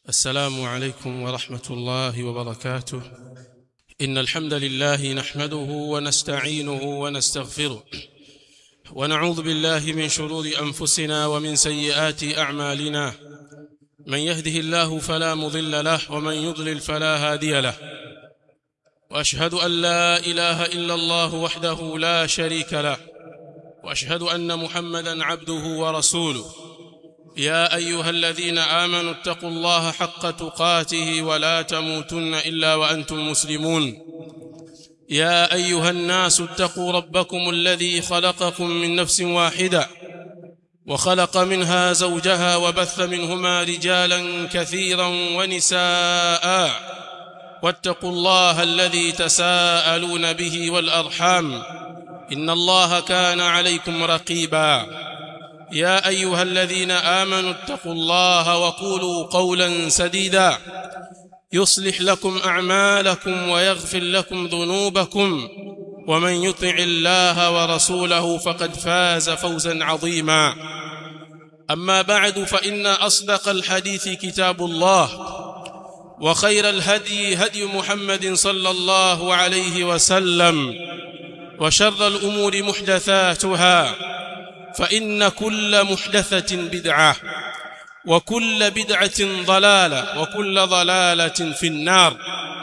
السلام عليكم ورحمة الله وبركاته إن الحمد لله نحمده ونستعينه ونستغفره ونعوذ بالله من شرور أنفسنا ومن سيئات أعمالنا من يهده الله فلا مضل له ومن يضلل فلا هادي له وأشهد أن لا إله إلا الله وحده لا شريك له وأشهد أن محمدا عبده ورسوله يا ايها الذين امنوا اتقوا الله حق تقاته ولا تموتن الا وانتم مسلمون يا ايها الناس اتقوا ربكم الذي خلقكم من نفس واحده وخلق منها زوجها وبث منهما رجالا كثيرا ونساء واتقوا الله الذي تساءلون به والارحام ان الله كان عليكم رقيبا يا ايها الذين امنوا اتقوا الله وقولوا قولا سديدا يصلح لكم اعمالكم ويغفر لكم ذنوبكم ومن يطع الله ورسوله فقد فاز فوزا عظيما اما بعد فان اصدق الحديث كتاب الله وخير الهدي هدي محمد صلى الله عليه وسلم وشر الامور محدثاتها فإن كل محدثة بدعة وكل بدعة ضلالة وكل ضلالة في النار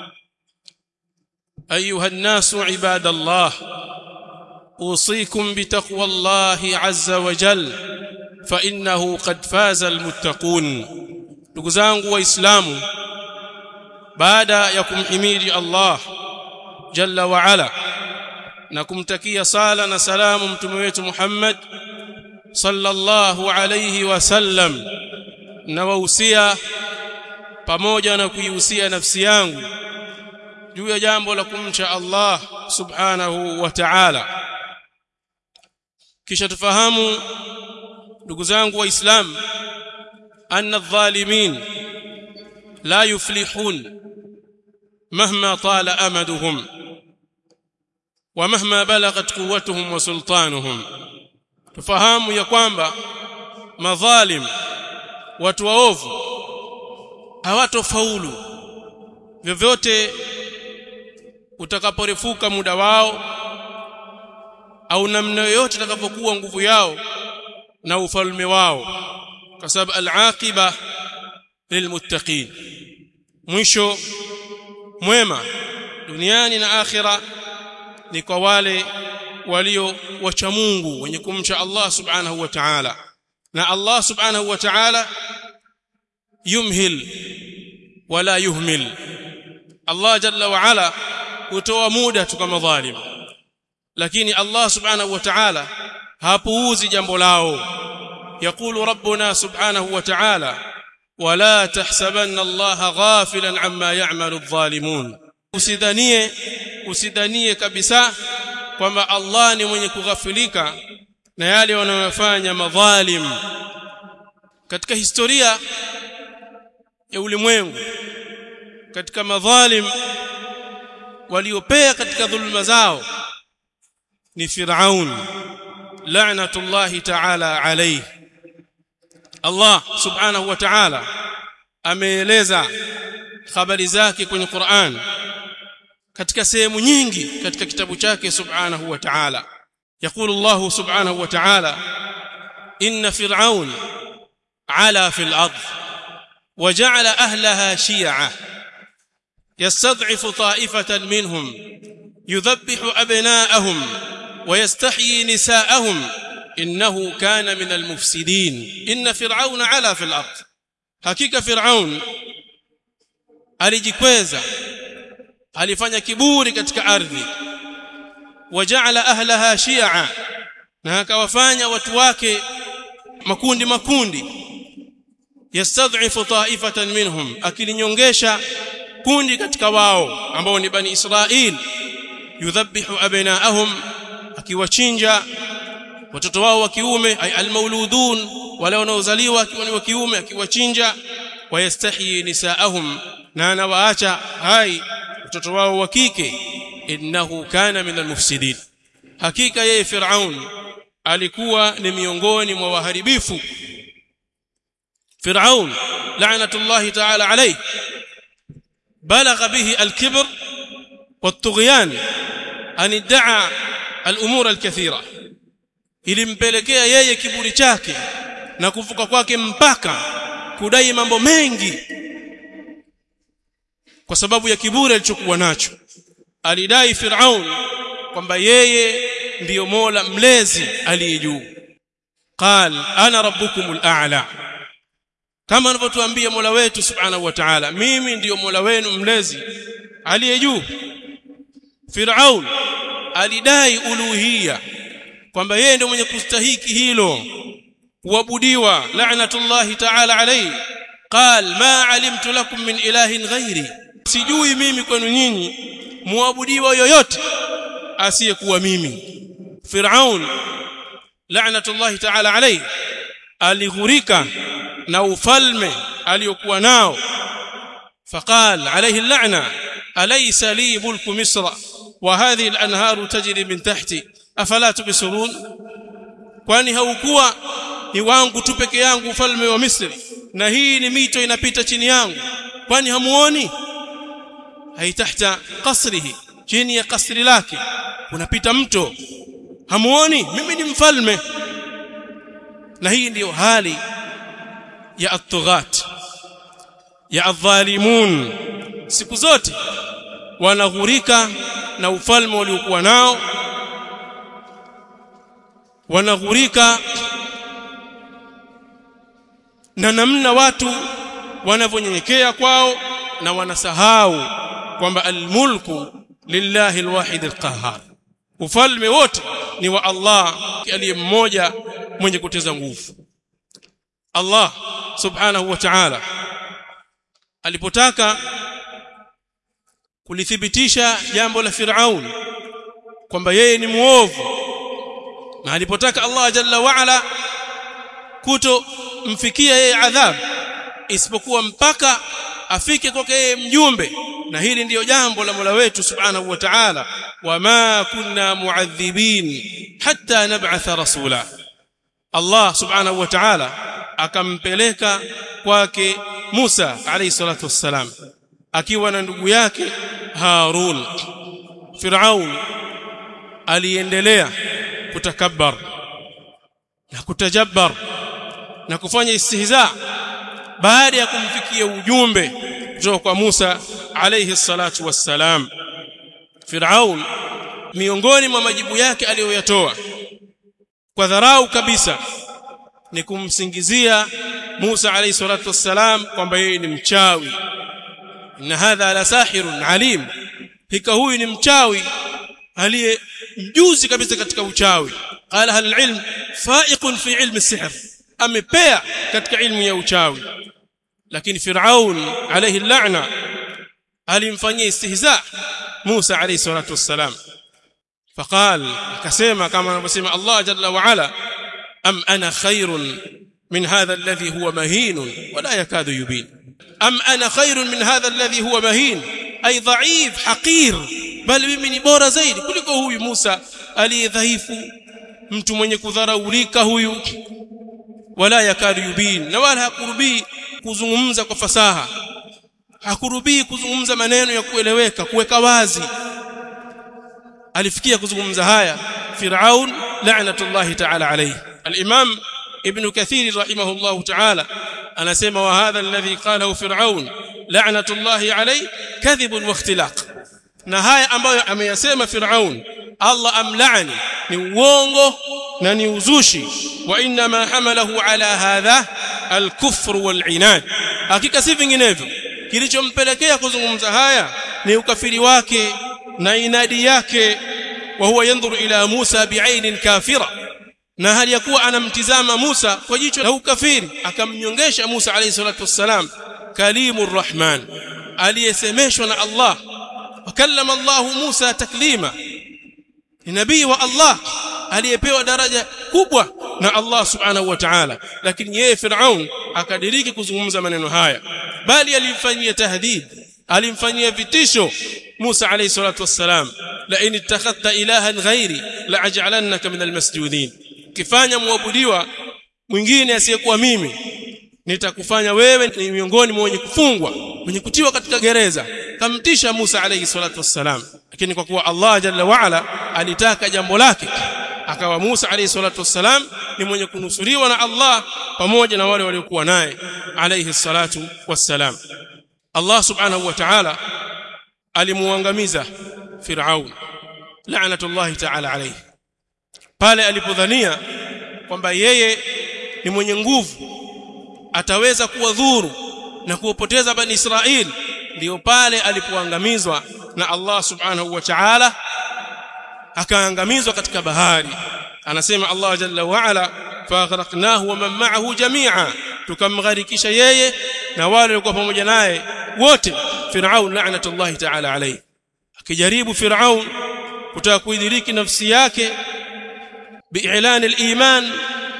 أيها الناس عباد الله أوصيكم بتقوى الله عز وجل فإنه قد فاز المتقون نقزانق وإسلام بعد يكم حميد الله جل وعلا na kumtakia sala na salamu mtume wetu Muhammad sallallahu alayhi wasallam na wahusia pamoja na kuihusia nafsi yangu juu ya jambo la kumcha Allah subhanahu wa ta'ala kisha tufahamu ndugu zangu waislamu anna adh-dhalimin la yuflihun mahma tala amaduhum ومهما بلغت قوتهم وسلطانهم tufahamu ya kwamba madhalim watu waovu hawatofaulu vyovyote utakaporefuka muda wao au namna yoyote itakapokuwa nguvu yao na ufalme wao kwa sababu al-aqiba lilmuttaqin mwisho mwema duniani na akhira ni kwa wale walio wacha Mungu wenye kumcha Allah subhanahu wa ta'ala na Allah subhanahu wa ta'ala yumhil wala yuhmil Allah jalla wa ala hutoa muda tu kama dhalim lakini Allah subhanahu wa ta'ala hapuuzi jambo lao يقول ربنا سبحانه وتعالى ولا تحسبن الله غافلا عما يعمل الظالمون usidhanie usidhanie kabisa kwamba Allah ni mwenye kughafilika na yale wanayofanya madhalim katika historia ya ulimwengu katika madhalim waliopea katika dhulma zao ni Firaun la'natullahi ta'ala alayhi Allah subhanahu wa ta'ala ameeleza habari zake kwenye Qur'an katika sehemu nyingi katika kitabu chake subhanahu wa ta'ala يقول الله سبحانه وتعالى إن فرعون علا في الأرض وجعل أهلها شيعا يستضعف طائفة منهم يذبح أبناءهم ويستحيي نساءهم إنه كان من المفسدين إن فرعون علا في الأرض حقيقة فرعون alijikweza alifanya kiburi katika ardhi waja'ala ahlaha shi'a na akawafanya watu wake makundi makundi yastad'ifu ta'ifatan minhum akilinyongesha kundi katika wao ambao ni bani Israil yudhabbihu abnaahum akiwachinja watoto wao wa kiume ay almauludun wale wanaozaliwa akiwa ni wa kiume akiwachinja wayastahyi nisaahum na anawaacha hai watoto wao wa kike innahu kana min almufsidin hakika yeye Firaun alikuwa ni miongoni mwa waharibifu فرعون لعنة الله تعالى عليه بلغ به الكبر والطغيان أن ادعى الأمور الكثيرة ilimpelekea yeye kiburi chake na kuvuka kwake mpaka kudai mambo mengi kwa sababu ya kiburi alichokuwa nacho alidai Firaun kwamba yeye ndiyo Mola mlezi aliye juu qal ana rabbukumul a'la kama anavyotuambia Mola wetu subhanahu wa ta'ala mimi ndiyo Mola wenu mlezi aliye juu Firaun alidai uluhia kwamba yeye ndiyo mwenye kustahiki hilo kuabudiwa la'natullahi ta'ala alayhi qal ma alimtu lakum min ilahin ghairi sijui mimi kwenu nyinyi muabudiwa yoyote asiyekuwa mimi Firaun la'natullahi ta'ala alayhi alighurika na ufalme aliyokuwa nao فقال عليه اللعنة أليس لي ملك مصر وهذه الأنهار تجري من تحتي أفلا تبصرون kwani haukuwa ni wangu tu peke yangu ufalme wa Misri na hii ni mito inapita chini yangu kwani hamuoni hai tahta qasrihi chini ya kasri lake unapita mto hamuoni mimi ni mfalme na hii ndiyo hali ya at-tughat ya adh-dhalimun siku zote wanaghurika na ufalme waliokuwa nao wanaghurika na namna watu wanavyonyenyekea kwao na wanasahau kwamba almulku lillahi alwahid alqahhar ufalme wote ni wa Allah aliye mmoja mwenye kuteza nguvu Allah subhanahu wa ta'ala alipotaka kulithibitisha jambo la Firaun kwamba yeye ni muovu na alipotaka Allah jalla wa ala kuto mfikia yeye adhabu isipokuwa mpaka afike kwake yeye mjumbe na hili ndiyo jambo la Mola wetu subhanahu wa ta'ala wama kunna muadhibin hatta nab'atha rasula Allah subhanahu wa ta'ala akampeleka kwake Musa alayhi salatu wassalam akiwa na ndugu yake Harun Firaun aliendelea kutakabbar na kutajabbar na kufanya istihza baada ya kumfikia ujumbe kutoka kwa Musa alayhi salatu wassalam Firaun miongoni mwa majibu yake aliyoyatoa kwa dharau kabisa ni kumsingizia Musa alayhi salatu wassalam kwamba yeye ni mchawi na hadha la sahirun alim hika huyu ni mchawi aliye mjuzi kabisa katika uchawi qala hal ilm fa'iqun fi ilmi sihr amepea katika ilmu ya uchawi lakini Firaun alayhi la'na alimfanyia istihza Musa alayhi salatu wassalam فقال akasema kama anavyosema Allah jalla wa ala am ana khairun min hadha alladhi huwa mahin wala yakadu yubin am ana khairun min hadha alladhi huwa mahin ay dha'if haqir bali mimi ni bora zaidi kuliko huyu Musa aliyedhaifu mtu mwenye kudharaulika huyu wala yakadu yubin na wala hakurubii kuzungumza kwa fasaha hakurubii kuzungumza maneno ya kueleweka kuweka wazi alifikia kuzungumza haya Firaun la'natullahi ta'ala alayhi al-Imam Ibn Kathir rahimahullah ta'ala anasema wa hadha alladhi qalahu Firaun la'natullahi alayhi kadhib wa ikhtilaq na haya ambayo ameyasema Firaun Allah amlaani ni uongo na ni uzushi wa inna ma hamalahu ala hadha al-kufr wal-inad hakika si vinginevyo kilichompelekea kuzungumza haya ni ukafiri wake na inadi yake wa huwa yanzuru ila Musa bi'ainin kafira na hali ya kuwa anamtizama Musa kwa jicho la ukafiri akamnyongesha Musa alayhi salatu wassalam kalimur rahman aliyesemeshwa na Allah wakallama Allah Musa taklima ni nabii wa Allah aliyepewa daraja kubwa na Allah subhanahu wa ta'ala lakini yeye Firaun akadiriki kuzungumza maneno haya bali alimfanyia tahdid alimfanyia vitisho Musa alayhi salatu wassalam la in ittakhadta ilahan ghairi la aj'alannaka min almasjudin kifanya muabudiwa mwingine asiyekuwa mimi nitakufanya wewe ni miongoni mwa wenye kufungwa wenye kutiwa katika gereza kamtisha Musa alayhi salatu wassalam lakini kwa kuwa Allah jalla wa ala alitaka jambo lake akawa Musa alayhi salatu wassalam ni mwenye kunusuriwa na Allah pamoja na wale waliokuwa naye alayhi salatu wassalam Allah subhanahu wa ta'ala alimuangamiza Firaun la'natullahi ta'ala alayhi pale alipodhania kwamba yeye ni mwenye nguvu ataweza kuwadhuru na kuwapoteza bani Israeli ndio pale alipoangamizwa na Allah subhanahu wa ta'ala akaangamizwa katika bahari anasema Allah jalla wa ala faghraqnahu wa man ma'ahu jami'a tukamgharikisha yeye na wale walikuwa pamoja naye wote Firaun la'natullahi ta'ala alayhi akijaribu Firaun kutaka kuidhiriki nafsi yake bi'lan al-iman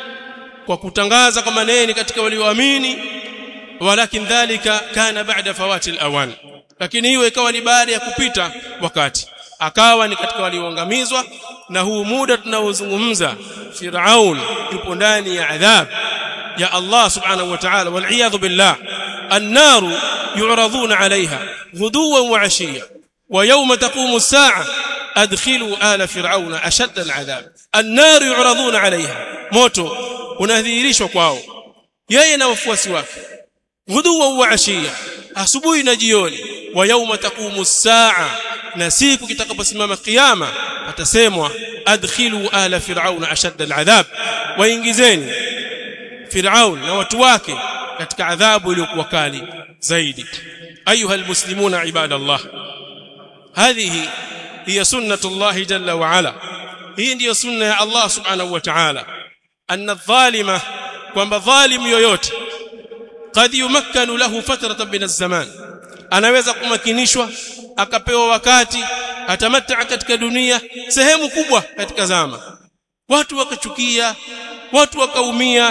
kwa kutangaza kwamba yeye ni katika walioamini walakin dhalika kana ba'da fawati al-awan lakini hiyo ikawa ni baada ya kupita wakati akawa ni katika walioangamizwa na huu muda tunaozungumza Firaun yupo ndani ya adhab ya Allah subhanahu wa ta'ala wal iyadhu billah an-nar yu'raduna 'alayha ghuduwan wa 'ashiyya wa yawma taqumu as-sa'a adkhilu ala fir'auna ashadda al-'adhab an-nar yu'raduna 'alayha moto unadhihirishwa kwao yeye na wafuasi wake ghuduwan wa 'ashiyya asubuhi na jioni wa yawma taqumu as-sa'a na siku kitakaposimama kiyama atasemwa adkhilu ala fir'auna ashadda al'adhab waingizeni fir'aun na watu wake katika adhabu iliyokuwa kali zaidi ayuha almuslimuna ibadallah hadhihi hiya sunnatullah jalla wa ala hii ndiyo sunna ya Allah subhanahu wa ta'ala anna adh-dhalima kwamba dhalim yoyote qad yumakkanu lahu fatratan min az-zaman anaweza kumakinishwa akapewa wakati atamataa katika dunia sehemu kubwa katika zama watu wakachukia watu wakaumia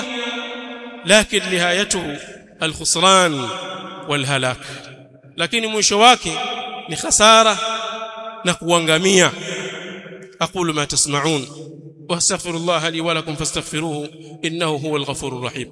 lakini nihayatuhu alkhusran walhalak lakini mwisho wake ni khasara na kuangamia aqulu ma tasma'un واستغفر الله لي ولكم فاستغفروه انه هو الغفور الرحيم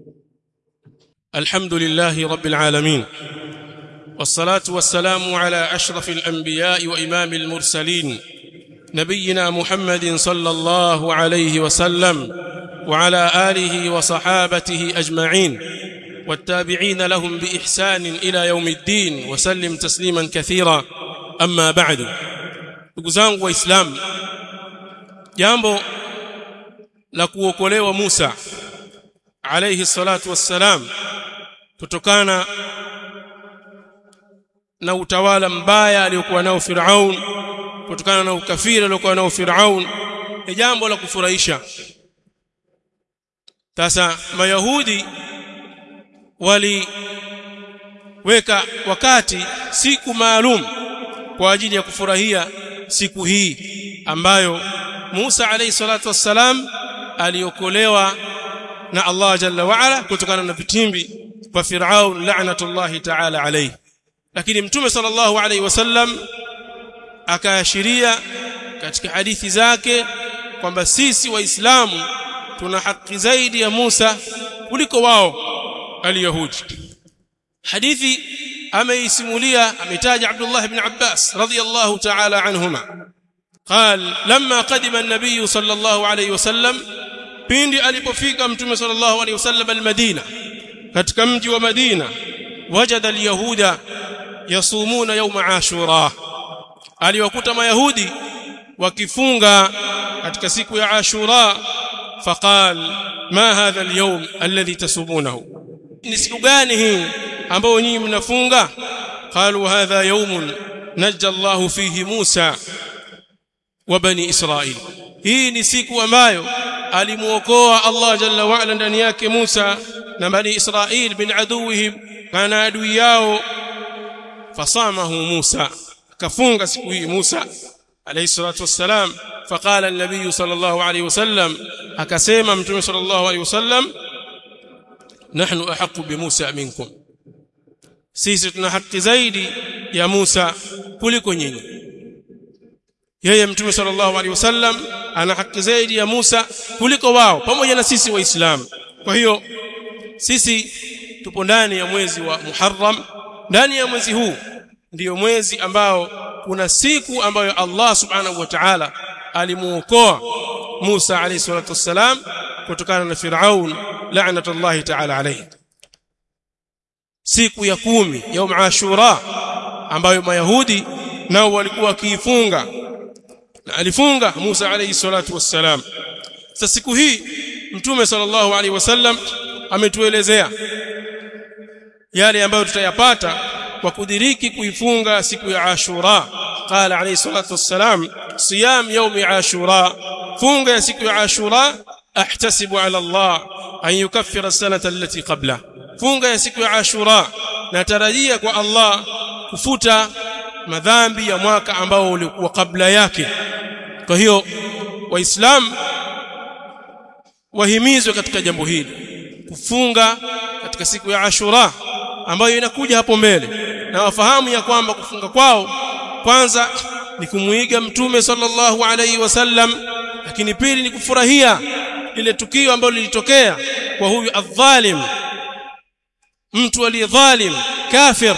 الحمد لله رب العالمين والصلاة والسلام على أشرف الأنبياء وإمام المرسلين نبينا محمد صلى الله عليه وسلم وعلى آله وصحابته أجمعين والتابعين لهم بإحسان إلى يوم الدين وسلم تسليما كثيرا أما بعد نقزان وإسلام jambo la kuokolewa Musa alayhi salatu wassalam kutokana na utawala mbaya aliyokuwa nao Firaun kutokana na ukafiri aliyokuwa nao Firaun ni jambo la kufurahisha sasa mayahudi waliweka wakati siku maalum kwa ajili ya kufurahia siku hii ambayo Musa alayhi salatu wassalam aliokolewa na Allah jalla wa ala kutokana na vitimbi vya Firaun la'natullahi ta'ala alayhi lakini mtume sallallahu alayhi wasallam akaashiria katika hadithi zake kwamba sisi waislamu tuna haki zaidi ya Musa kuliko wao aliyahudi hadithi ameisimulia ametaja Abdullah ibn Abbas radiyallahu ta'ala anhuma قال لما قدم النبي صلى الله عليه وسلم pindi alipofika mtume sallallahu alayhi wasallam almadina katika mji wa Madina wajada alyahuda yasumuna yawma ashura aliwakuta mayahudi wakifunga katika siku ya ashura faqal ma hadha alyawm alladhi tasumunahu ni siku gani hii ambao nyinyi mnafunga qalu hadha yawmun najja Allah fihi Musa wa bani Israil hii ni siku ambayo alimuokoa Allah jalla wa ala ndani yake Musa na bani Israil bin aduwihim kana adui yao fasamahu Musa akafunga siku hii Musa alayhi salatu wassalam faqala an-nabiy sallallahu alayhi wasallam akasema mtume sallallahu alayhi wasallam nahnu ahqqu bi Musa minkum sisi tuna haki zaidi ya Musa kuliko nyinyi yeye mtume sallallahu alaihi wasallam ana haki zaidi ya Musa kuliko wao pamoja na sisi waislamu kwa hiyo sisi tupo ndani ya mwezi wa Muharram ndani ya mwezi huu ndiyo mwezi ambao kuna siku ambayo Allah subhanahu wa ta'ala alimuokoa Musa alayhi salatu wassalam kutokana na Firaun la'natullahi ta'ala alayhi siku ya kumi yaum ashura ambayo mayahudi nao walikuwa wakiifunga na alifunga Musa alayhi salatu wassalam sasa siku hii mtume sallallahu alaihi wasallam ametuelezea yale ambayo tutayapata kwa kudiriki kuifunga siku ya Ashura qala alayhi salatu wassalam siyam yawmi Ashura funga ya siku ya Ashura ahtasibu ala Allah an yukaffira sanata allati qabla funga ya siku ya Ashura natarajia kwa Allah kufuta madhambi ya mwaka ambao ulikuwa kabla yake kwa hiyo waislamu wahimizwe katika jambo hili kufunga katika siku ya Ashura ambayo inakuja hapo mbele na wafahamu ya kwamba kufunga kwao kwanza ni kumuiga mtume sallallahu alaihi wasallam lakini pili ni kufurahia lile tukio ambalo lilitokea kwa huyu adhalim mtu aliyedhalim kafir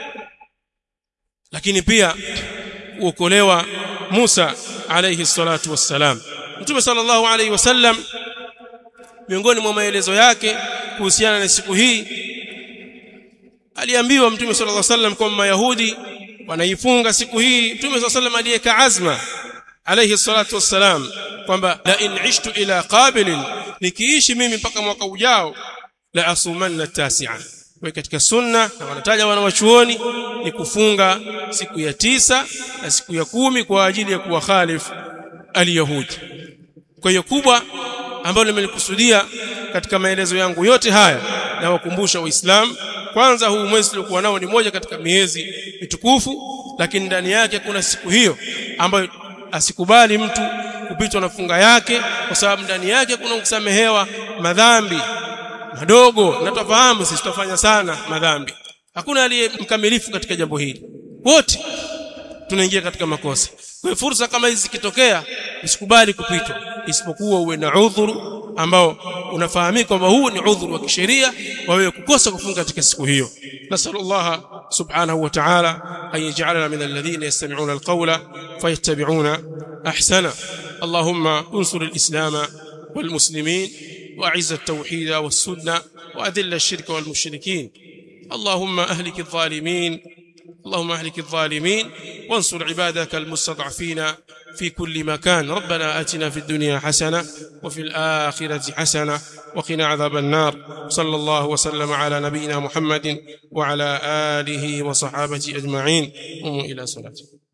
lakini pia kuokolewa Musa alayhi salatu wassalam Mtume sallallahu alayhi wasallam miongoni mwa maelezo yake kuhusiana na siku hii aliambiwa Mtume sallallahu alayhi wasallam kwamba Mayahudi wanaifunga siku hii Mtume sallallahu alayhi wasallam aliyeka azma alayhi salatu wassalam kwamba la in ishtu ila qabilin nikiishi mimi mpaka mwaka ujao la asumanna tasi'a kwa katika sunna na wanataja wanawachuoni ni kufunga siku ya tisa na siku ya kumi kwa ajili ya kuwakhalif aliyahudi kwa hiyo kubwa ambalo nimelikusudia katika maelezo yangu yote haya na wakumbusha waislamu kwanza huu mwezi tuliokuwa nao ni moja katika miezi mitukufu lakini ndani yake kuna siku hiyo ambayo asikubali mtu kupitwa na funga yake kwa sababu ndani yake kuna kusamehewa madhambi madogo na tufahamu sisi tutafanya sana madhambi hakuna aliye mkamilifu katika jambo hili wote tunaingia katika makosa kwa fursa kama hizi zikitokea usikubali kupitwa isipokuwa uwe na udhuru ambao unafahamika kwamba huu ni udhuru wa kisheria wa wewe kukosa kufunga katika siku hiyo nasallallahu subhanahu wa ta'ala an yaj'alana min alladhina yastami'una alqawla fayattabi'una ahsana allahumma unsur alislama والمسلمين واعز التوحيد والسنه واذل الشرك والمشركين اللهم اهلك الظالمين اللهم اهلك الظالمين وانصر عبادك المستضعفين في كل مكان ربنا اتنا في الدنيا حسنه وفي الاخره حسنه وقنا عذاب النار صلى الله وسلم على نبينا محمد وعلى اله وصحابته اجمعين قوموا الى صلاتكم